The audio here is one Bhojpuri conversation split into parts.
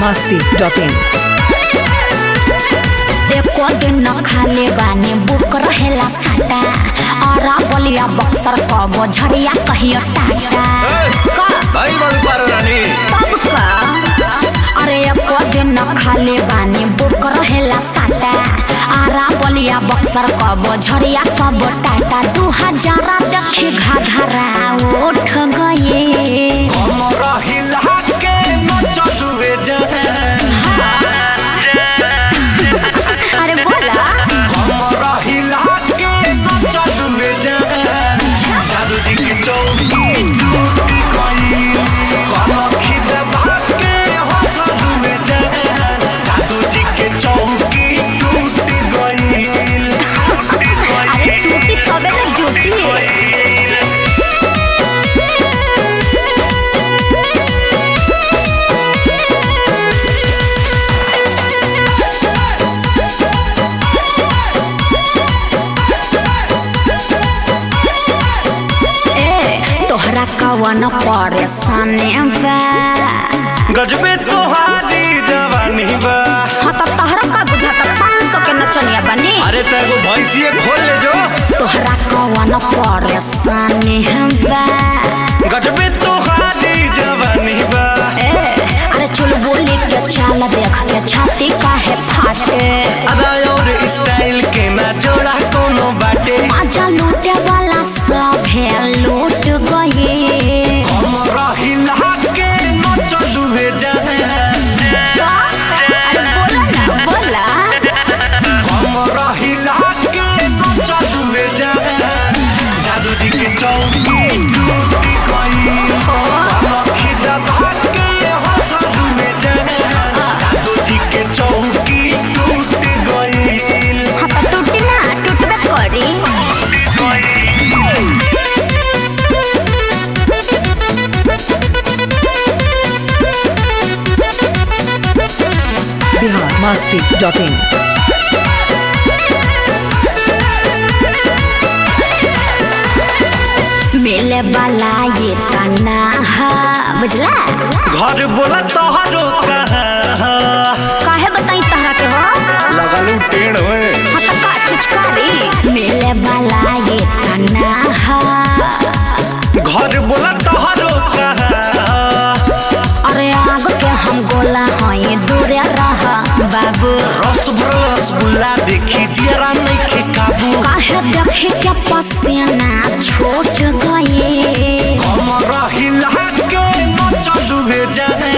masti.in एको दिन न खाले बानी बुक रहेला साटा और बलिया बक्सर कबो झड़िया कहियो टाटा का भाई बाबू पारो रानी तब का अरे एको दिन न खाले बानी बुक रहेला साटा आरा बलिया बक्सर कबो झड़िया कबो टाटा दू हजार देखी घाघरा उठ गए हमरा हिला के न चलुए जान अरे बोला हमरा हिला के न चलुए जान जादू जी की चौकी टूट गई कनखी दबा के हंसलुए जान जादू जी के चौकी टूट गई अरे टूटी तबे ना जुटी ए तोहरा कवन परेशानी बा गजबे तोहारी जवानी बा हाँ तो तोहरा का बुझाता पाँच सौ के नचनिया बनी अरे तेगो भैंसिए खोल ले जो तोहरा कवन परेशानी बा गजबे तोहारी जवानी बा ए अरे चुल बोली के चाल देख के छाती काहे फाटे अदा और स्टाइल के ना जोड़ा कोनो बाटे आजा लूटे वाला सब है लूट गए हमरा हिला के न चलुए जाए अरे बोला ना बोला हमरा हिला के न चलुए जाए जादू जी के चौकी टूट गई कनखी दबा के हंसलुए जाए जादू जी के चौकी टूट गई हाँ तो टूटी ना टूटबे करी Bihar masti.in मिले वाला ये तना है बुझला घर बोला तोहरो कहाँ काहे बताई तहरा के हो लगलू टेढ़ में हाँ तो का चिचकारी मिले वाला ये तना है घर बोला तोहरो कहाँ अरे आग के हम गोला हई दूरे रह बाबू रस भरल रसगुल्ला देखी जरा नहीं के काबू काहे देखी के पसीना छूट गए हमरा हिला के न चलू हे जाए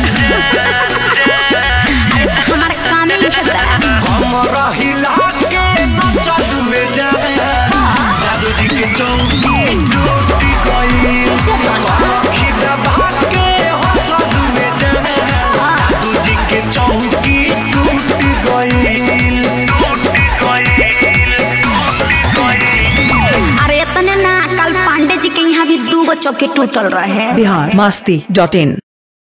हमारे काम ही है बड़ा। हमरा हिला के न चलू हे जाए जादू जी के चौकी टूट गई कनखी दबा के हंसलू हे जाए जादू जी के चौकी टूट गई अरे इतने ना कल पांडे जी के यहाँ भी दू गो चौकी टूटल रहे Bihar masti.in